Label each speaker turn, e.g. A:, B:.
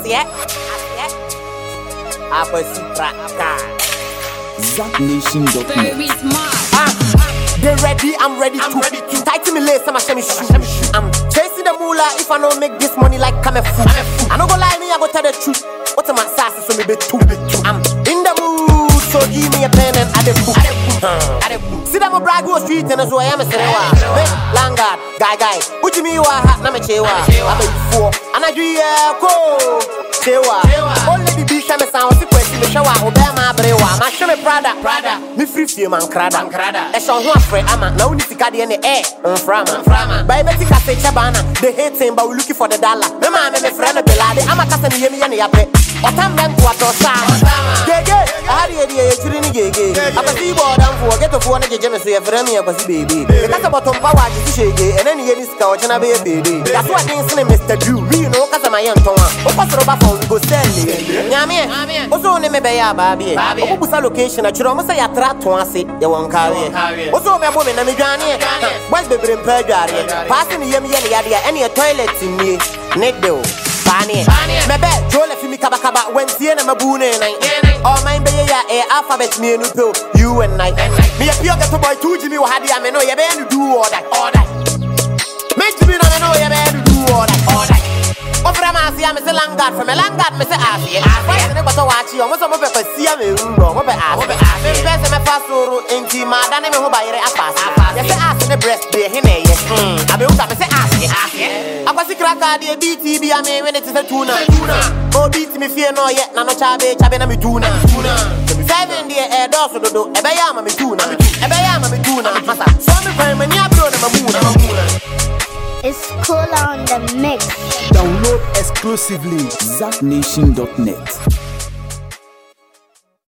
A: aseɛ aseɛ akwasi kraka
B: ZapNation.net.
C: Very smart.
A: Ah, they ready, I'm ready to. Ready to. Tighten me lace, I'ma show me shoe. I'm chasing the moolah if I don't make this money like come fool. I no go lie, me I go tell the truth. What's my sass so me be two. I'm in the mood, so give me a pen and add a book. See them a brag go street and as well I am a serewa. Langard, guy guy, what you mean wa hat na me chewa. I'm a four, and I do yeah go. Chewa, only the beach I'm a sound sequence me shower, obey my brewa. My show me Prada, Prada, me free feel man crada. Ɛhyɛ ho afrɛ ama na woni sika deɛ ne ɛ mframa bae bɛti kase kyɛ baana they hating but we looking for the dollar me maa me mefrɛ no belade ama kasa ne yɛmi yɛ ne yɛpɛ ɔtam bɛ nkoatɔ saa gege aha deɛ deɛ yɛkyiri ne gege akwasi bɔ ɔdamfoɔ getofoɔ no gyegye me so yɛfrɛ me akwasi beebe mekasa bɔtɔmpa wɔ agye si hyege ɛnɛ ne yɛni sika ɔkyena bɛyɛ beede yaso aden sene mr drew mii no wokasa ma yɛ ntɔn a wokɔ soro ba fɔn go sɛle nyameɛ wo so wo ne me bɛyɛ abaa biɛ ɔmobusa location akyerɛ ɔmo sɛ yɛatra to ase yɛwɔ nkaweɛ wo so wobɛbo me na medwaneɛ boys bebree mpa adwareɛ paase ne yam yɛ ne yadeɛ ɛneɛ toilet nnue ne dew baaneɛ mɛbɛ jole fi mi kabakaba wantie na mabu ne nan ɔman bɛyɛ yɛ a ɛyɛ alphabet mmienu pɛo u and night meyɛ pio gɛto boy tu gyimi wɔ ha deɛ me no yɛbɛyɛ no du ɔda mentimi na me no yɛbɛyɛ no du ɔda wofrɛ me aseɛ me se langard frɛ me langard me se aseɛ Boys ne kɔtɔ waakye ɔmo sɛ mopɛ kwasia me wurɔ mopɛ ase mempɛ sɛ mɛfa soro enti maada ne me ho bayere apaase yɛsɛ ase ne breast deɛ he na ɛyɛ abewu sa me se aseɛ akwasi kraka deɛ bt bi a mewe ne te sɛ tuna obi ti me fie na ɔyɛ na no kyabe kyabe na me tuna seven deɛ ɛdɔɔso dodo ɛbɛyɛ ama me tuna ɛbɛyɛ ama me tuna masa so me kwan m'ani abere na mamuna
D: It's cool on the mix.
B: Download exclusively ZapNation.net.